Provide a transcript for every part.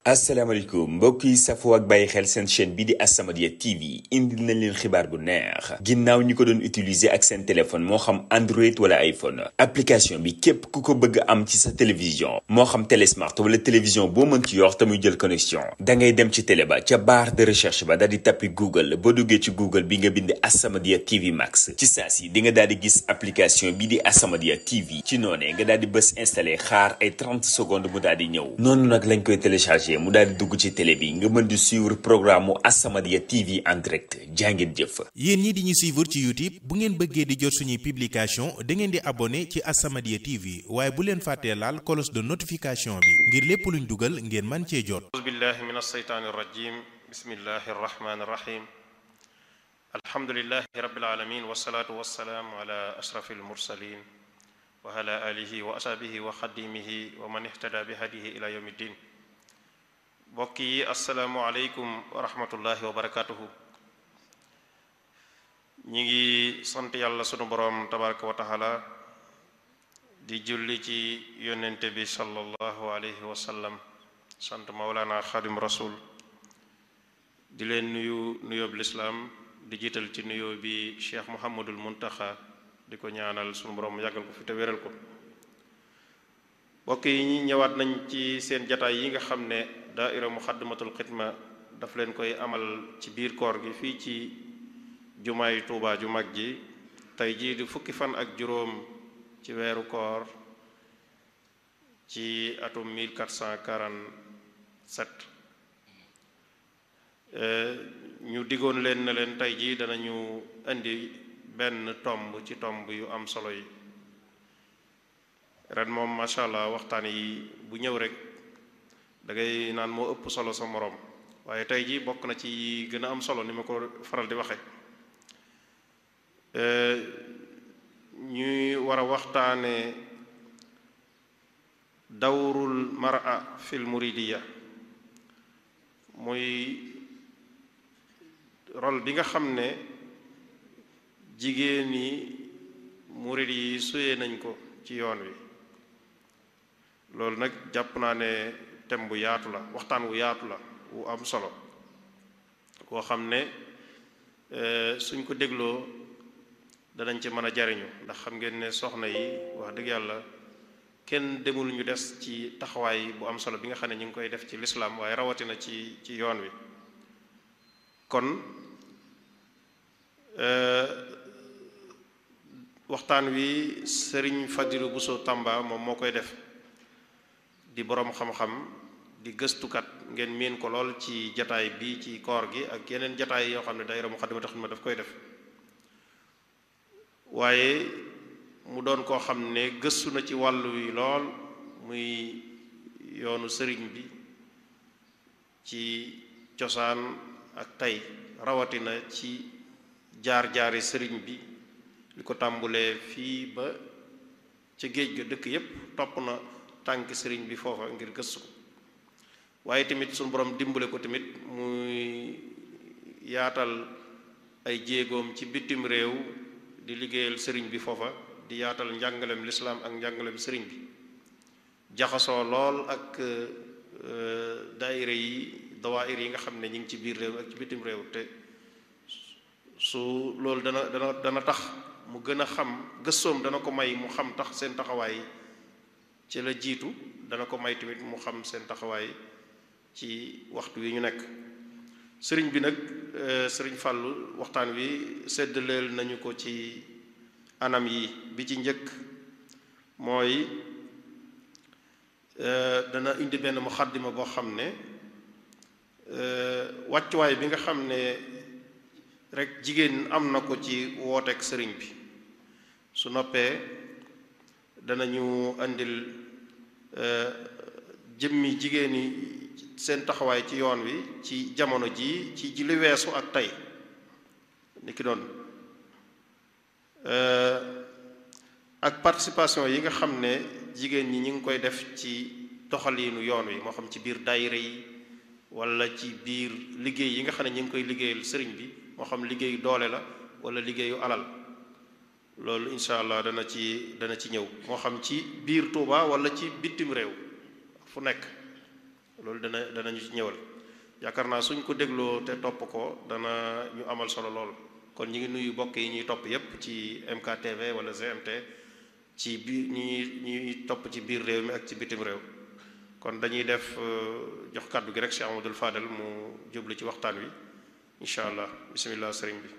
asalaamaaleykum mbokk yi safoo ak bàyyi xel seen chaîne bi di As-Samadiyya TV indil nañ leen xibaar bu neex ginnaaw ñi ko doon utiliser ak seen téléphone moo xam Android wala iPhone application bi képp ku ko bëgg am ci sa télévision moo xam télésmart wala télévision boo mën ci yor te muy jël connexion da ngay dem ci télé ba ca barre de recherche ba daal di tappi Google boo duggee ci Google bi nga bind As-Samadiyya TV Max ci saa si di nga daal di gis application bi di As-Samadiyya TV ci noonee nga daal di bës installé xaar ay 30 secondes mu daal di ñëw noonu nag lañ koy téléchargé. mu daal di dugg ci télé bi nga mën di suivre programme mu As-Samadiyya TV en direct jàngeen jëf. yéen ñi di ñu suivre ci YouTube bu ngeen bëggee di jot suñuy publication da ngeen di abonné ci As-Samadiyya TV waaye bu leen fàttee laal cloche de notification bi ngir lépp luñ dugal ngeen man cee jot. auzu billahi min alsheytaani irrajim bismillahi arrahmani irrahim alhamdulilahi rabbil alamin wasalaatu wasalaamu ala ashraf almursalin wa ala alihi wa ashabihi wa xadimihi wa man ihtada bi hadihi ila yawmi ddin mbokk yi asalaamualeykum wa rahmatullahi wa barakatuhu ñi ngi sant yàlla sunu boroom tabaraka wa taala di julli ci yonente bi sallallahu alayhi wa sallam sant maulana xadim rasul di leen nuyu nuyoob lislaam di jiital ci nuyoo bi cheikh muhammadul muntaxa di ko ñaanal sunu boroom yàggal ko fi te wéral ko mbokk yi ñi ñëwaat nañ ci seen jataay yi nga xam ne daaira muxaddamatul xidma daf leen koy amal ci biir koor gi fii ci jumaay tuubaa ju mag ji tey jii di fukki fan ak juróom ci weeru koor ci atum 1447 ñu diggoon leen na leen tey jii danañu indi benn tomb ci tomb yu am solo yi ren moom macha allah waxtaan yi bu ñëw rek da ngay naan moo ëpp solo sa moroom waaye tey jii bokk na ci gën a am solo ni ma ko faral di waxe ñuy war a waxtaane dawrul mar'a fil muridiya muy rôle bi nga xam ne jigéen ñi murid yi suyee nañ ko ci yoon wi loolu nag jàpp naa ne thème bu yaatu la waxtaan wu yaatu la wu am solo koo xam ne suñ ko dégloo danañ ci mën a jariñu ndax xam ngeen ne soxna yi wax dëgg yàlla kenn demul ñu des ci taxawaay bu am solo bi nga xam ne ñu ngi koy def ci lislaam waaye rawatina ci ci yoon wi kon waxtaan wi sëriñ Fadilu Buso Tamba moom moo koy def di boroom xam-xam di gëstukat ngeen miin ko lool ci jataay bi ci koor gi ak yeneen jataay yoo xam ne daayira Muxaddamatul Xidma daf koy def waaye mu doon koo xam ne gëstu na ci wàllu wi lool muy yoonu sëriñ bi ci cosaan ak tey rawatina ci jaar-jaari sëriñ bi li ko tàmbulee fii ba ca géej ga dëkk yépp topp na tànk sëriñ bi foofa ngir gëstu ko waaye tamit suñu borom dimbale ko tamit muy yaatal ay jéegoom ci bitim réew di liggéeyal sëriñ bi foofa di yaatal njàngalem lislaam ak njàngalem sëriñ bi jaxasoo lool ak daayira yi dawaayir yi nga xam ne ñu ngi ci biir réew ak ci bitim réew te su loolu dana dana dana tax mu gën a xam gëstoom dana ko may mu xam tax seen taxawaay ci la jiitu dana ko may tamit mu xam seen taxawaay ci waxtu wi ñu nekk sëriñ bi nag sëriñ Fàllu waxtaan wi séddaleel nañu ko ci anam yi bi ci njëkk mooy dana indi benn muxaddima boo xam ne wàccuwaay bi nga xam ne rek jigéen am na ko ci wooteek sëriñ bi su noppee danañu indil jëmmi jigéen ñi seen taxawaay ci yoon wi ci jamono ji ci ji li weesu ak tey ni ki doon ak participation yi nga xam ne jigéen ñi ñu ngi koy def ci doxaliinu yoon wi moo xam ci biir daayira yi wala ci biir liggéey yi nga xam ne ñu ngi koy liggéeyal sëriñ bi moo xam liggéeyu doole la wala liggéeyu alal loolu incha allah dana ci dana ci ñëw moo xam ci biir Touba wala ci bitim réew fu nekk loolu dana danañu ci ñëwal yaakaar naa suñ ko dégloo te topp ko dana ñu amal solo lool kon ñu ngi nuyu bokk yi ñuy topp yépp ci MKTV wala GMT ci biir ñi ñuy topp ci biir réew mi ak ci bitim réew kon dañuy def jox kàddu gi rek Cheikh Amadou Fadel mu jublu ci waxtaan wi incha allah bismillah sëriñ bi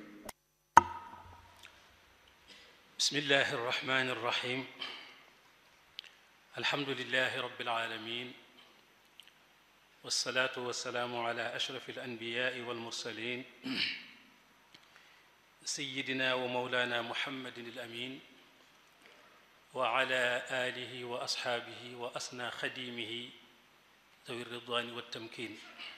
bismillahi arrahmani arrahim alhamdulilahi rabbil alamin wasalaatu wasalaamu ala ashraf alanbiyaai walmursalin sayidina wa maulana muhammadin alamin wa ala alihi wa asxaabihi wa asna xadimihi dawi ridwani waltamkin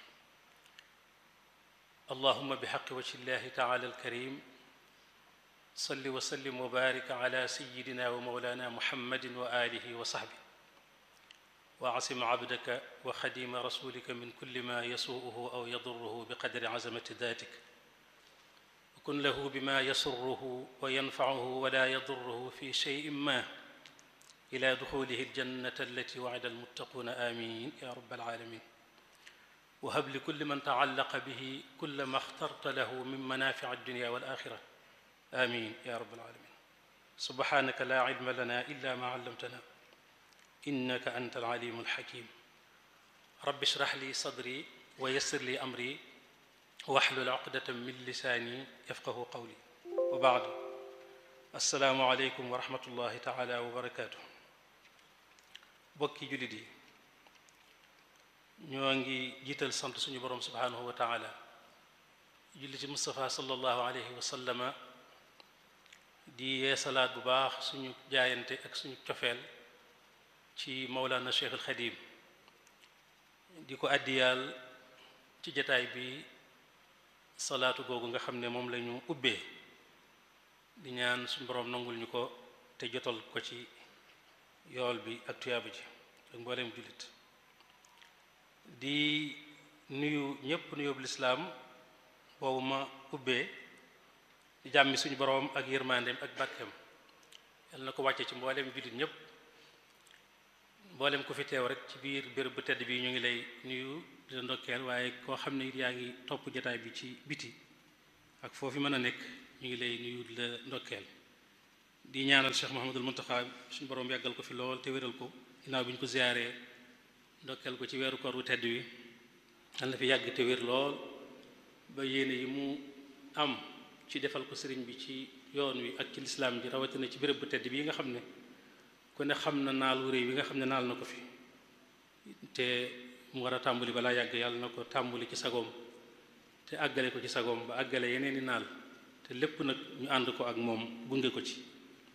allahuma bixaqi wajhi llahi taala alkarim salli wa sallim wa barik ala sayidina wa maulana muhammadin wa alihi wa saxbi wa asim abdaka wa xadima rasulika min kulli ma yasuuhu aw yaduruhu biqadri azamati datik wa kun lahu bima yasurruhu wa yanfacuhu wala yaduruhu fi cheyin ma ila duxulihi aljannata allati wacida almuttaquuna amin ya rabbal alamin wa hab li kulli man tacallaqa bihi kulla ma axtarta lahu min manafici addunya wal axira amin ya rabbal alamin subhanaka la ilma lana illa ma allamtana innaka anta alalimu alxakim rabbi shrah li sadri wa yassir li amri waxlul uqdatan min lisaani yafqahu qawli wa baadu assalaamu aleykum wa rahmatullahi taala wa barakaatu bokki jullit yi ñoo ngi jiital sant suñu boroom subhaanahu wa taala julli ci Mustafa sallallahu alayhi wa sallama di yeesalaat bu baax suñu jaayante ak suñu cofeel ci Mawlana Cheikh al Xadim di ko àddiyaal ci jataay bi salaatu googu nga xam ne moom lañu ubbee di ñaan suñu boroom nangul ñu ko te jotal ko ci yool bi ak tuyaaba ji ak mbooleem jullit di nuyu ñépp nuyóobu lislaam boobu ma ubbee di jàmmi suñu boroom ak yërmandeem ak barkeem yal na ko wàcce ci mbooleem jullit ñépp mbooleem ku fi teew rek ci biir béréb bu tedd bi ñu ngi lay nuyu di la ndokkeel waaye koo xam ne it yaa ngi topp jataay bi ci biti ak foofu mën a nekk ñu ngi lay nuyu di la ndokkeel di ñaanal Cheikh Mouhamadul Muntaxa suñu boroom yàggal ko fi lool te wéral ko ginnaaw bi ñu ko ziyaaree ndokkeel ko ci weeru koor wu tedd wi yal na fi yàgg te wér lool ba yéene yi mu am ci defal ko sëriñ bi ci yoon wi ak ci lislaam ji rawatina ci béréb bu tedd bii nga xam ne ku ne xam na naal wu réy bi nga xam ne naal na ko fi te mu war a tàmbali balaa yàgg yàlla na ko tàmbali ci sagoom te àggale ko ci sagoom ba àggale yeneen i naal te lépp nag ñu ànd ko ak moom gunge ko ci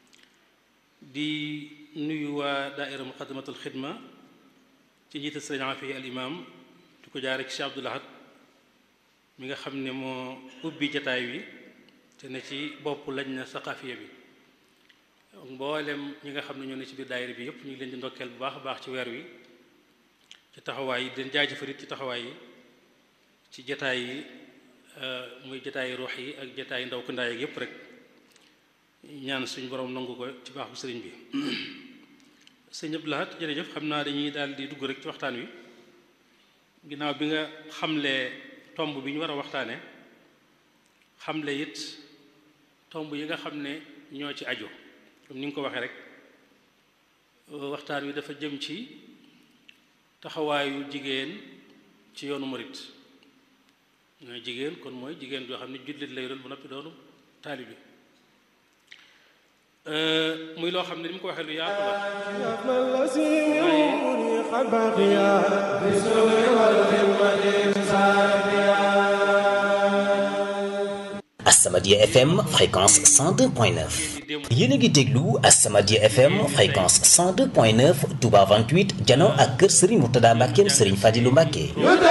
di nuyu waa daaira muqaddamatul xidma ci njiital sëriñ Afi al imam di ko jaare ci Cheikh Abdoul Ahad mi nga xam ne moo ubbi jataay wi te ne ci bopp lañ na saqafiya bi mboolem ñi nga xam ne ñoo ne ci biir daayira bi yépp ñu ngi leen di ndokkeel bu baax a baax ci weer wi ci taxawaay yi den jaajëfarit ci taxawaay yi ci jataay yi muy jataay ruux yi ak jataay ndaw ko ndaay ak yépp rek ñaan suñu borom nangu ko ci baaxu sëriñ bi sëñ Abdou Lahad jërëjëf xam naa dañuy daal di dugg rek ci waxtaan wi ginnaaw bi nga xamlee tomb bi ñu war a waxtaane xamle it tomb yi nga xam ne ñoo ci aju comme ni nga ko waxee rek waxtaan wi dafa jëm ci taxawaayu jigéen ci yoonu murit mooy jigéen kon mooy jigéen joo xam ne jullit lay doon bu noppi doonu taalibi muy loo xam ne ni mu ko waxee lu yaatu la As-Samadiyya FM fréquence 102.9 yéen a ngi déglu As-Samadiyya FM fréquence 102.9 Touba 28 jano ak kër Serigne Mourtada Mbackeem Serigne Fadilou Mbacke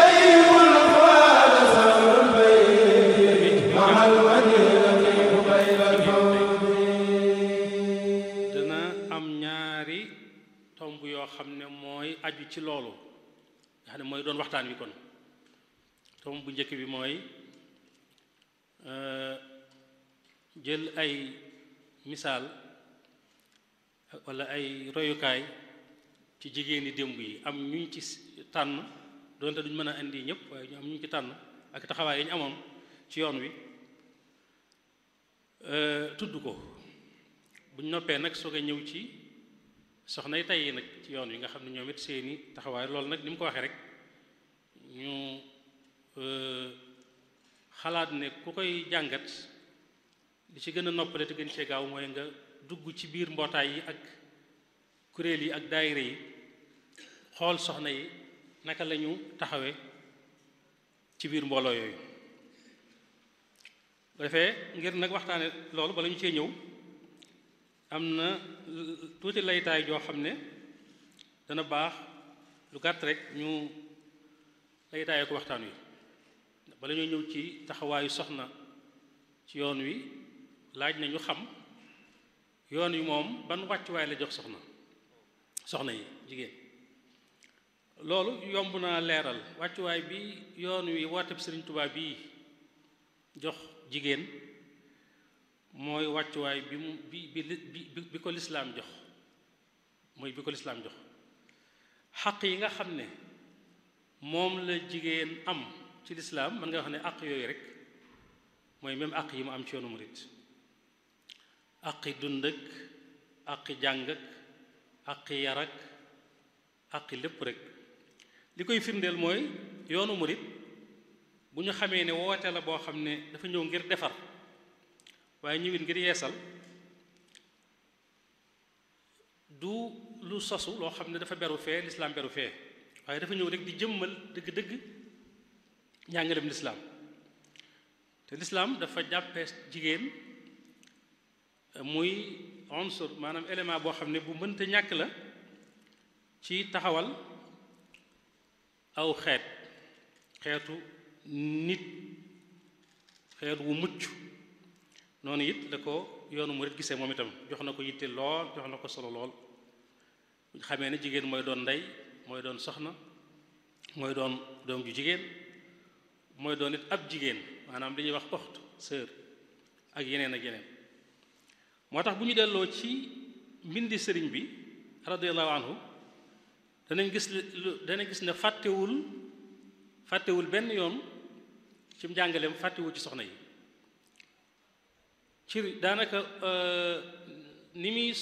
dana am ñaari tomb yoo xam ne mooy aju ci loolu nga xam ne mooy doon waxtaan wi kon tomb bu njëkk bi mooy jël ay misaal walla ay royukaay ci jigéeni démb yi am ñuñ ci tànn doonte duñ mën a indi ñëpp waaye ñu am ñu ci tànn ak taxawaay yi ñu amoon ci yoon wi tudd ko buñ noppee nag soog a ñëw ci soxna yi tey nag ci yoon wi nga xam ne ñoom it seeni taxawaay loolu nag ni mu ko waxee rek ñu xalaat ne ku koy jàngat li ci gën a noppale te gën cee gaaw mooy nga dugg ci biir mbootaay yi ak kuréel yi ak daayira yi xool soxna yi naka la ñu taxawee ci biir mbooloo yooyu bu defee ngir nag waxtaane loolu bala ñu cee ñëw am na tuuti laytaay joo xam ne dana baax lu gàtt rek ñu laytaayee ko waxtaan wi bala ñoo ñëw ci taxawaayu soxna ci yoon wi laaj na ñu xam yoon wi moom ban wàccuwaay la jox soxna soxna yi jigéen loolu yomb naa leeral wàccuwaay bi yoon wi wooteb Sëriñ Tuubaa bii jox jigéen mooy wàccuwaay bi mu bi bi bi bi ko lislaam jox mooy bi ko lislaam jox xaq yi nga xam ne moom la jigéen am ci lislaam mën nga wax ne àq yooyu rek mooy même àq yi mu am ci yoonu murit àqi dund ak àqi jàng ak àqi yar ak àqi lépp rek li koy firndeel mooy yoonu murit bu ñu xamee ne woote la boo xam ne dafa ñëw ngir defar waaye ñëwit ngir yeesal du lu sosu loo xam ne dafa beru fee lislaam beru fee waaye dafa ñëw rek di jëmmal dëgg-dëgg njàngalem lislaam te lislaam dafa jàppe jigéen muy unsur maanaam élément boo xam ne bu mënta ñàkk la ci taxawal aw xeet xeetu nit xeet wu mucc noonu it la ko yoonu murit gisee moom itam jox na ko yitte lool jox na ko solo lool bu xamee ne jigéen mooy doon ndey mooy doon soxna mooy doon doom ju jigéen mooy doon it ab jigéen maanaam li ñuy wax oxt sœur ak yeneen ak yeneen moo tax bu ñu delloo ci mbindi sëriñ bi radiyallahu anhu danañ gis danañ gis ne fàttewul fàttewul benn yoon ci njàngaleem fàttewul ci soxna yi ci daanaka ni muy